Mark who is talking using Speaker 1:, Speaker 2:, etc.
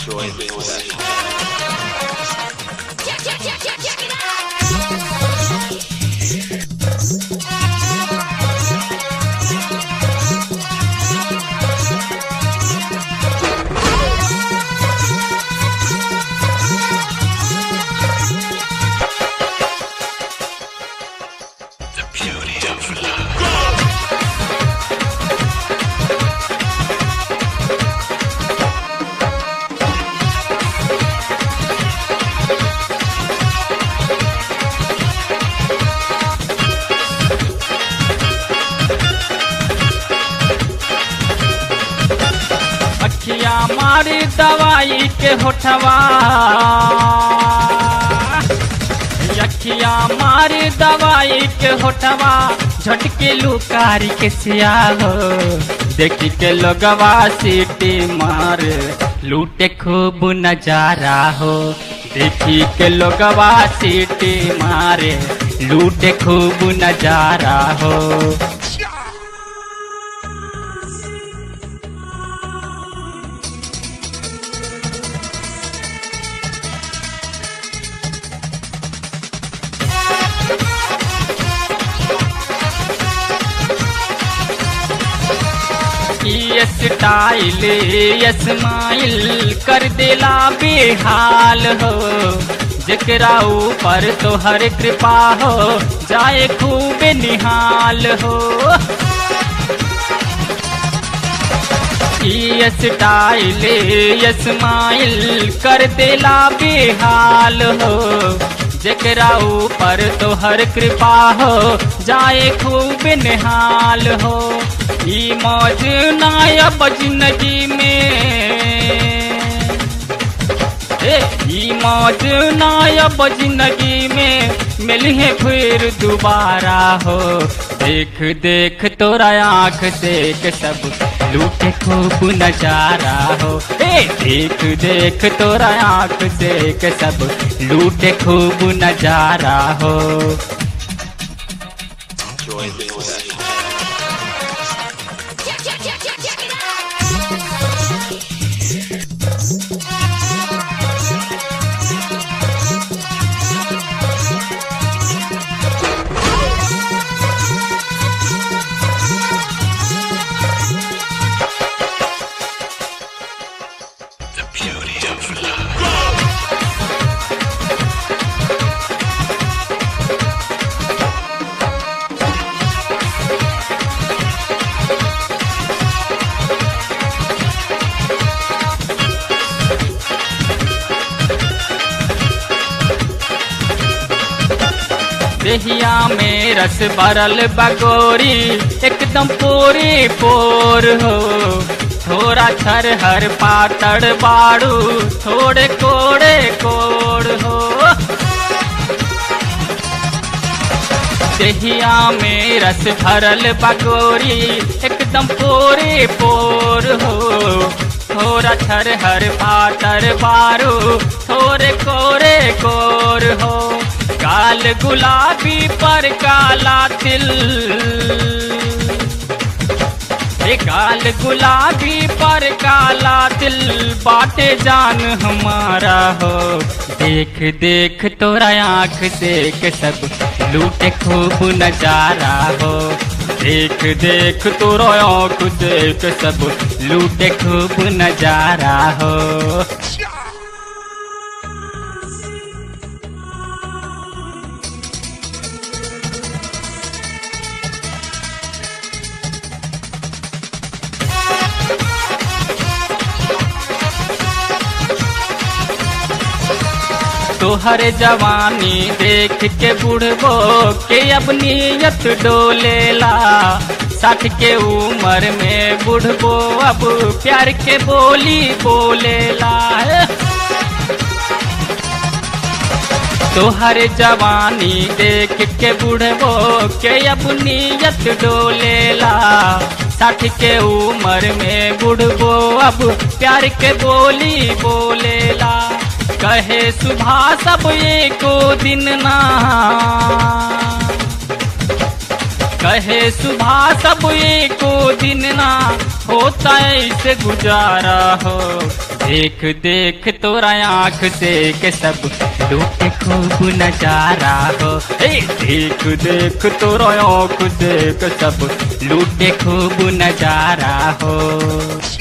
Speaker 1: Enjoy this session. The beauty of love.
Speaker 2: अखिया मारी दवाई के होठवा अखिया मारी दवाई के होठवा झटके लुकारी के सिया हो देखी के लोगवा सीटी मार लूटे खूब नजारा हो देखी के लोगवा सीटी मारे लूटे खूब नजारा हो ये स्टाइल ये स्माइल कर देला बेहाल हो जकरा ऊपर तो हर कृपा हो जाए खूब निहाल हो ये स्टाइल ये स्माइल कर देला बेहाल हो जकरा ऊपर तो हर कृपा हो जाए खूब निहाल हो ई मौज नायब जिंदगी में ए, ई मौज नायब जिंदगी में मिले फिर दोबारा हो देख देख तोरा आंख देख सब लूटे खूब नजारा हो ए देख देख तोरा आंख देख सब लूटे खूब नजारा हो
Speaker 1: Enjoy this session. The beauty of love.
Speaker 2: देहिया में रस भरल बगोरी एकदम पूरी पोर हो थोड़ा छर हर पातड़ बाड़ू थोड़े कोड़े कोड़ हो देहिया में रस भरल बगोरी एकदम पूरी पोर हो थोड़ा छर हर पातर बारू थोड़े कोरे कोर हो काल गुलाबी पर काला तिल ए काल गुलाबी पर काला दिल बाटे जान हमारा हो देख देख तोरा आंख देख सब लूटे खूब नजारा हो देख देख तोरा आंख देख सब लूटे खूब नजारा हो तोहर जवानी देख के बुढ़बो के अब नियत डोलेला साठ के उम्र में बुढ़बो अब प्यार के बोली बोलेला तोहर जवानी देख के बुढ़बो के अब नियत डोलेला साठ के उम्र में बुढ़बो अब प्यार के बोली बोलेला कहे सुबह सब एको दिन ना कहे सुबह सब एको दिन ना होता ऐसे गुजारा हो देख देख तोरा आँख से के सब लूटे खूब नजारा हो ए देख देख तोरा आँख से के सब लूटे खूब नजारा हो